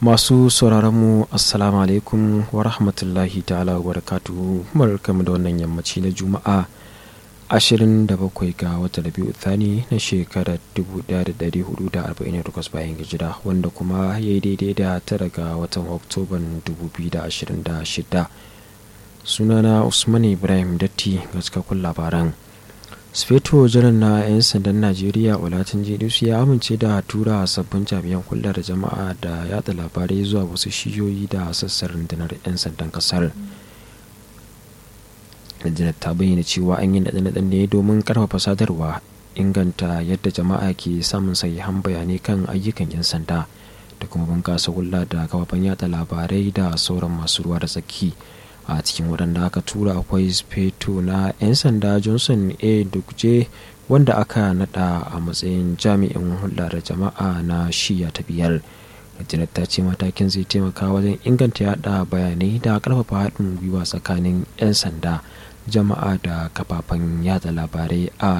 masu sauraronmu assalamu alaikum wa rahmatullahi ta'ala wa barakatuhu barkamu da wannan yammaci na juma'a 27 ga wata rabi'u thani na shekarar 1448 bayan hijira wanda kuma ya yi daidai da tara ga watan oktoban 2026 sunana usman ibrahim datti ga cikakkun labaran sufeto janar na 'yan sandan najeriya olatin jidus ya amince da tura sabbin jami'an hulɗar jama'a da yada labarai zuwa wasu shiyoyi da sassan rundunar 'yan sandan kasar rundunar ta bayyana cewa an yi naɗe-naɗen ne domin karfafa sadarwa inganta yadda jama'a ke samun sahihan bayanai kan ayyukan 'yan sanda da kuma bunƙasa hulɗa da kafafen yada labarai da sauran masu ruwa da tsaki a cikin waɗanda aka tura akwai speto na 'yan sanda johnson a dukje wanda aka nada a matsayin jami'in hulɗa da jama'a na shiya ta biyar rundunar ta ce matakin zai taimaka wajen inganta yada bayanai da karfafa haɗin gwiwa tsakanin 'yan sanda jama'a da kafafen yada labarai a